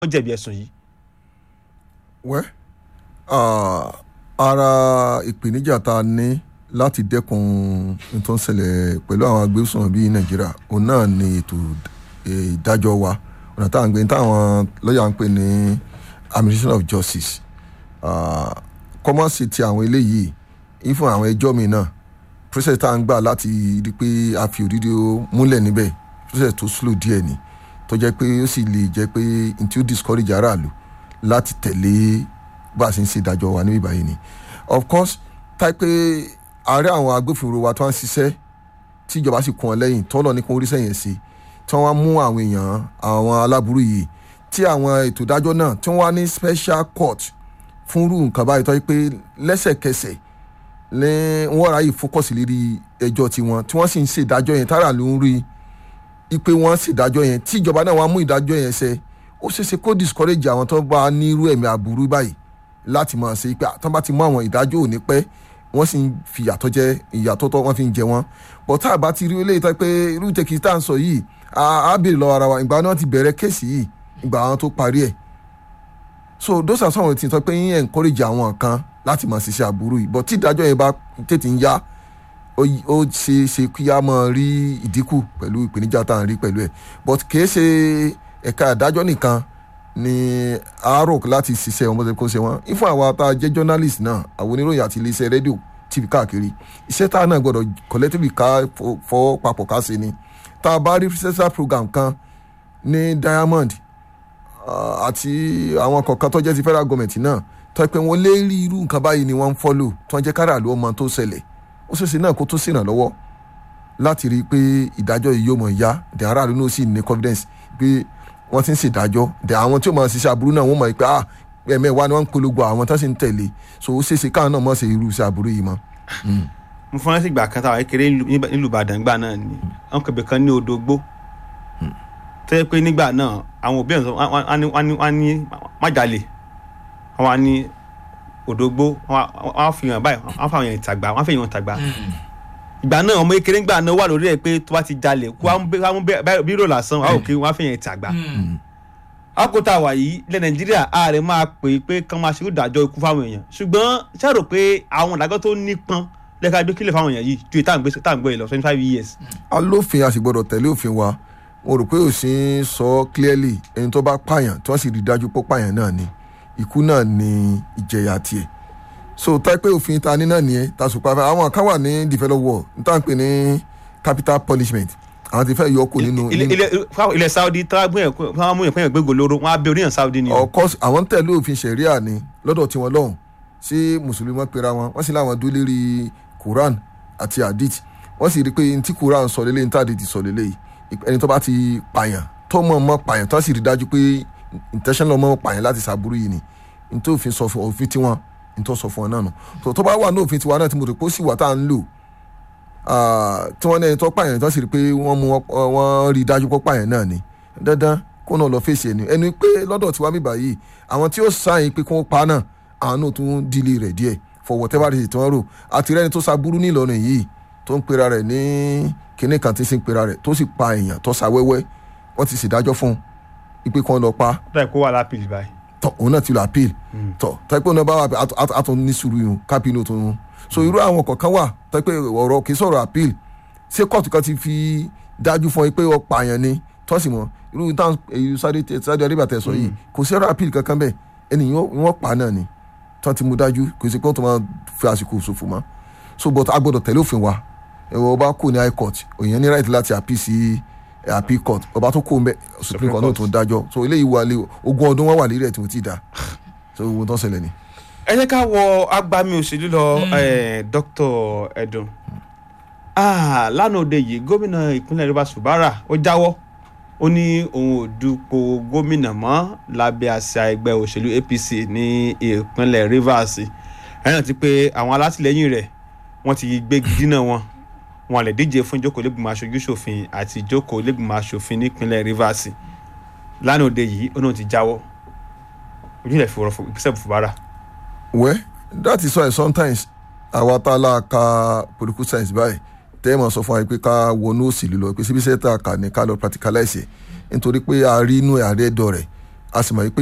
wọ́n jẹ̀bi ẹ̀sùn yìí. wẹ́ ah, ara ìpèníjà tá a ní láti dẹ́kun ohun tó ń ṣẹlẹ̀ pẹ̀lú àwọn agbésùn bíi nàìjíríà òun náà ni ètò eh, ìdájọ́ wa ọ̀nà tá à ń gbé táwọn lọ́ọ̀yà ń pè ní administration of justice kọ́mọ́sì ti àwọn eléyìí ìfún àwọn ẹjọ́ mi náà process tá à ń gbà láti rí i pé a fi òdìdí múlẹ̀ níbẹ̀ process tó slow díẹ̀ ni tó jẹ́ pé ó sì lè jẹ́ pé n tí ó discourage aráàlú láti tẹ̀lé bá a ṣe ń ṣe ìdájọ́ wa níbí báyìí ni of course táì pé ààrẹ àwọn agbófinró wa tó ń ṣiṣẹ́ tí ìjọba sì kún ọ lẹ́yìn tọ́lọ̀ ní kó orí sẹ́yìn sí tí wọ́n mú àwọn èèyàn àwọn aláburú yìí tí àwọn ètò ìdájọ́ náà tí wọ́n wá ní special court fún irú nǹkan báyìí tó yẹ pé lẹ́sẹ̀kẹsẹ̀ ní wọ́n ráyè fókọ̀sì lérí ẹjọ́ tiwọn tí wọ́n sì ń ṣèdájọ́ yẹn tára ló ń rí i pé wọ́n ṣèdájọ́ yẹn tí ìjọba náà wá mú ìdájọ́ yẹn ṣẹ ó ṣeéṣe kó discourage àwọn tó bá ní irú ẹ̀mí aburú báyìí láti máa ṣe pé tó bá ti mú àwọn ìdájọ́ òní pẹ́ wọ́n sì ń fi ìyàtọ̀ jẹ ìyàtọ̀ tó wọ́n fi ń jẹ wọ́n bọ́ tá a bá ti rí eléyìí tó pé irú tẹ̀kì tá à ń sọ yìí á béèrè lọ́wọ́ ara wa ìgbà náà ti bẹ̀rẹ̀ kéèsì yìí ìgbà àwọn tó parí ẹ̀ so those are some of the things tó pé yín encourage àwọn kan láti máa ṣiṣẹ́ aburú yìí but tí ìdájọ́ yẹn bá tètè ń yá ó ṣe ṣe kí a máa rí ìdínkù pẹ̀lú ìpèníjà tá à ń rí pẹ̀lú ẹ̀ but kìí ṣe ẹ̀ka ìdájọ́ nìkan ni àárò láti ṣiṣẹ́ ọmọdé kó ṣe wọ́n ifun àwa tá a jẹ́ journalist náà àwọn oníròyìn àti iléeṣẹ́ rédíò tv káàkiri iṣẹ́ tá a náà gbọ́dọ̀ collectively ká fọwọ́ papọ̀ ká ṣe ni tá a bá rí research program kan ní diamond àti àwọn kọ̀ọ̀kan tó jẹ́ ti federal government náà tó pé wọ́n lé rí irú nǹkan báyìí ni wọ́n ń follow tó ń jẹ́ káràlú ọmọ tó ṣẹlẹ̀ ó ṣeéṣe náà kó tó ṣèrànlọ́wọ́ láti rí i pé ìdájọ́ yìí yóò mọ̀ ya the aráàlú náà sì ní confidence pé wọ́n ti ń ṣèdájọ́ the àwọn tí ó máa ṣiṣẹ́ aburú náà wọ́n mọ̀ pé ah ẹ̀mẹ́wàá ni wọ́n ń polongo àwọn tó sì ń tẹ̀lé so ó ṣeéṣe káwọn náà mọ̀ ṣe irú iṣẹ́ aburú yìí mọ́. mo fọ́n láti gbà kan táwọn kékeré nílùú Ìbàdàn gbà náà ni wọn kò bẹ̀ kan ní odò gbó tó yẹ pé nígbà náà àwọn òbí ẹ̀ wọ́n ní májàlè wọ́n ní òdògbó wọ́n fi hàn báyìí wọ́n fi hàn ìtàgbà wọ́n fi hàn ìtàgbà ìgbà náà ọmọ kékeré ńgbà náà wà lórí ẹ̀ pé tó bá ti jalè kó wọ́n mú bírò lásán wọ́n ò kí wọ́n fi hàn ìtàgbà akóta wà yìí ilẹ̀ nàìjíríà ààrẹ máa pè é pé kán máa ṣe ìdájọ́ ikú fáwọn èèyàn ṣùgbọ́n ṣàrò pé àwọn ìdájọ́ tó nípọn lẹ́ka gbé kílẹ̀ fáwọn èèyàn yìí ju ìtàn gbé lọ twenty five years. alófin a sì gbọ́dọ̀ tẹ̀lé òfin wa mo rò pé òsín sọ clearly ẹni tó bá pààyàn tí wọ́n sì rí dájú pé pààyàn náà ni ikú náà ni ìjẹyà tiẹ̀ so tá pé òfin ta ní náà nìyẹn ta sùpà fẹ́ àwọn kan wà ní develop world n tá n pè ní capital punishment àwọn ti fẹ́ yọ kù nínú. ilẹ̀ Saudi tí wọ́n mú ìpínyàn gbégbó lóró wọ́n á bẹ oníyàn Saudi ni. of course àwọn tẹ̀lé òfin ṣẹ̀ríà ni lọ́dọ̀ tiwọn lọ́hùn sí mùsùlùmí wọn pera wọn wọ́n sì láwọn dúró lérí Quran àti hadith wọ́n sì rí i pé ntí Quran sọ lélẹ́yìn tí hadith sọ lélẹ́yìn ẹni tó bá ti pààyàn tó mọ̀ mọ́ pààyàn tó sì rí dájú pé intentional mọ́ pààyàn láti ṣàbúrú yìí ni nítorí òfin sọ fún òfin tiwọn nítorí sọ fún ọ náà nù tó tó bá wà ní òfin tiwa náà tí mo rò pé ó sì wà tá à ń lò tí wọ́n ní ẹni tó pààyàn tó sì rí pé wọ́n mú wọ́n rí dájú pé pààyàn náà ni dandan kó náà lọ fèsì ẹni ẹni pé lọ́dọ̀ tiwa mi báyìí àwọn tí ó sáyìn pé kí wọ́n pa náà àwọn náà tún dílé rẹ̀ díẹ̀ for whatever reason tí wọ́n rò àti rẹ́ni tó ṣàbúrú ní Ìlọrin yìí tó ń pera rẹ̀ ní kinní kan tí ń sin pera rẹ̀ tó sì pa èèyàn tó sa wẹ́wẹ́ wọ́n ti ṣèdájọ́ fún un ipe kan lọ pa. bẹ́ẹ̀ kó wà lápìlì báyìí. tọ òun náà ti lọ appeal tọ tẹpẹ náà bá wà àtọ ní sùúrù yìí kápínù tó ń so irú àwọn kọ̀ọ̀kan wà tẹpẹ ọ̀rọ̀ kì í sọ̀rọ̀ appeal ṣé kóòtù kan ti fi dájú fún ẹ pé ọ pààyàn ni tọ́sí mọ́ irú táwọn èyí sáré arábíà tẹ̀ sọ yìí kò sí ọ̀rọ̀ appeal kankan bẹ́ẹ̀ ẹni wọ́n pa náà ni tọ́ ti mú dájú kò sí pé wọ́n tó máa fi àsìkò ṣòfò mọ́ so but a gbọ́dọ̀ tẹ̀lé òfin wa ẹ̀wọ̀n ọba kò ní high court òyìn ní right láti appeal sí appeal court ọba tó kó mbẹ supreme court náà tó ń dájọ́ so eléyìí wà lé ogún ọdún wọn wà lérí ẹ̀ tí wọ́n ti dá so ogun tó ń ṣẹlẹ̀ ni. ẹ jẹ́ ká wọ agbami òṣèlú lọ Dr. Edun lánàá òde yìí gómìnà ìpínlẹ̀ Rivers Fubara ó jáwọ́ ó ní òun ò dupò gómìnà mọ́ lábẹ́ àṣà ẹgbẹ́ òṣèlú APC ní ìpínlẹ̀ Rivers ẹ̀yìn ti pé àwọn alátìlẹyìn rẹ̀ wọ́n ti gbégi dínà wọn wọn lè díje fún ìjókòó lẹ́gbìmọ̀ aṣojú ṣòfin àti ìjókòó lẹ́gbìmọ̀ aṣòfin nípínlẹ̀ Rivers lánàá òde yìí ó náà ti jáwọ́ ojú ilẹ̀ fòrò ìgbésẹ̀ Fubara. well that is why sometimes àwa tá a la ka political science báyìí tẹ́ ẹ mọ̀ sọ fún wa pé ká wọnú òsèlú lọ pé síbi sẹ́tà kà ní ká lọ practicalize ẹ̀ nítorí pé a rí inú ààrẹ ẹ̀dọ̀ rẹ̀ a sì mọ̀ pé